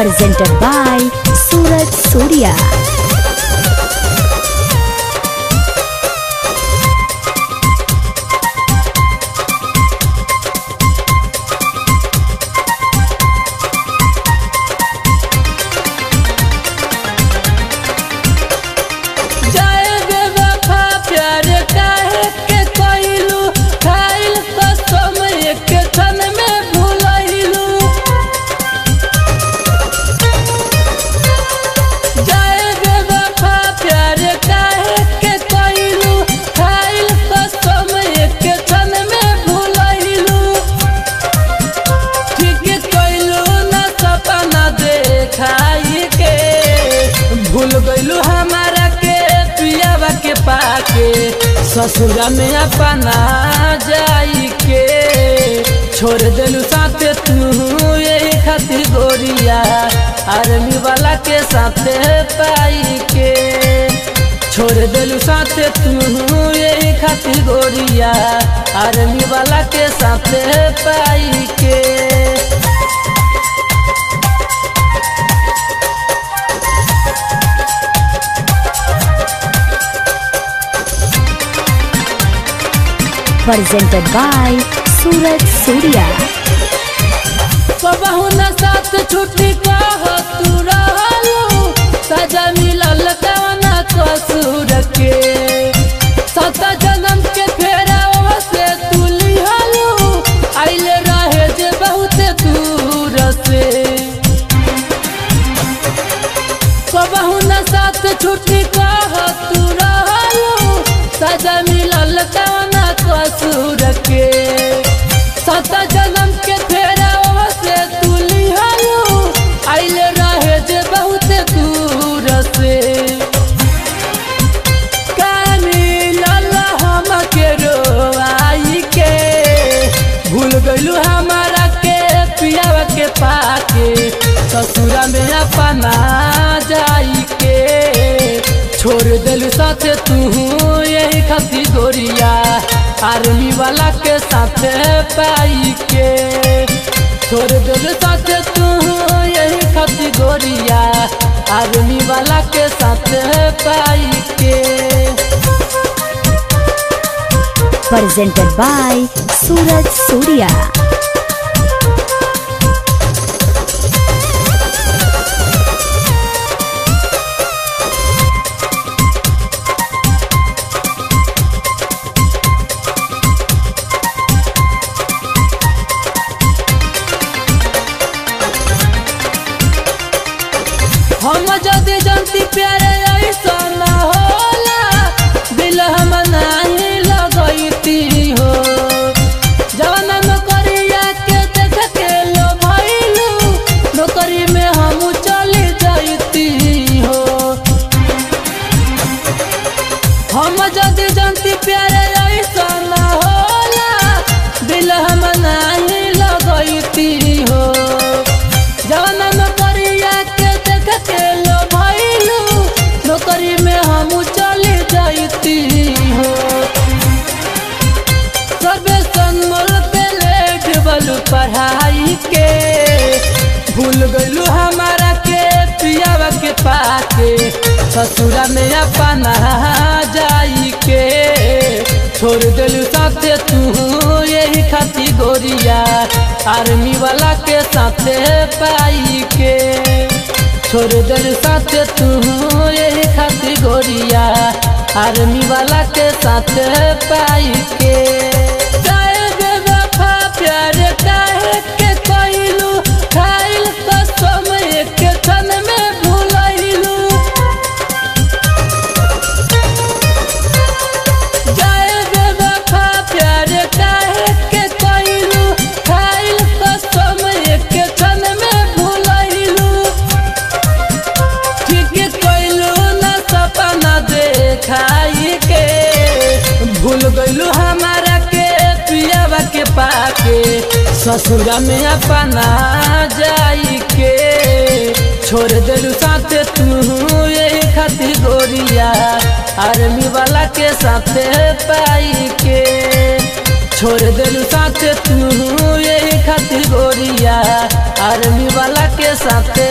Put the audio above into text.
presented by Suraj Surya. जाए बेवफा प्यार काहे के कइलू खाइल कसम एक क्षण में भुलइलू जाए बेवफा प्यार काहे के कइलू खाइल कसम एक क्षण में भुलइलू ठीक कइलू ना सपना देखाई के भूल गइलू हमारा के पियावा के पाके ससुरा में अपना जाई के छोड़ देलू साथे तू यही खातिर गोरिया आर्मी वाला के साथे पाई के छोड़ देलू साथे तू यही खातिर गोरिया आर्मी वाला के साथे पाई के Presented by Suraj Surya. कबहू न साथ छुट्टी कह तू रहलू सजा मिलल कवना कसूर के सत जन्म के फेरा से तू लिहलू आइले रहे जे बहुत दूर से कबहू न साथ छुट्टी कह तू रहलू सजा मिलल कवना कसूर के सत जन्म के फेरा से तू लिहलू आइले रहे जे बहुत दूर से कानी लला हम के रोआई के भूल गइलू हमारा के पियावा के पाके ससुरा में अपना जाई के छोड़ देलू साथे तू यही खातिर गोरिया आर्मी वाला के साथे पाई के छोड़ देलू साथे तू यही खातिर गोरिया आर्मी वाला के साथे पाई के Presented by Suraj Surya. हम जदि जनती प्यारे ऐसा न होला दिल हम नहीं लगैती हो जवन नौकरिया के देख के लो भइलू नौकरी में हम चली जाती हो हम जदि जनती प्यारे ऐसा न होला दिल हम नहीं लगैती हो जवन नौकरिया के देख के लो भइलू नौकरी में हम चली जाती हो सबे संगमल पे लेट बलू पढ़ाई के भूल गइलू हमारा के पियावा के पाके ससुरा में अपना जाई के छोड़ देलू साथे तू यही खातिर गोरिया आर्मी वाला के साथे पाई के छोड़ देलू साथे तू यही खातिर गोरिया आर्मी वाला के साथे पाई के जाए बेवफा प्यार काहे के कइलू खाइल कसम एक क्षण में भुलइलू जाए बेवफा प्यार काहे के कइलू खाइल कसम एक क्षण में भुलइलू ठीक कइलू ना सपना देखाई के भूल गइलू हमारा के पियावा के पाके ससुरा में अपना जाई के छोड़ देलू साथे तू यही खातिर गोरिया आर्मी वाला के साथे पाई के छोड़ देलू साथे तू यही खातिर गोरिया आर्मी वाला के साथे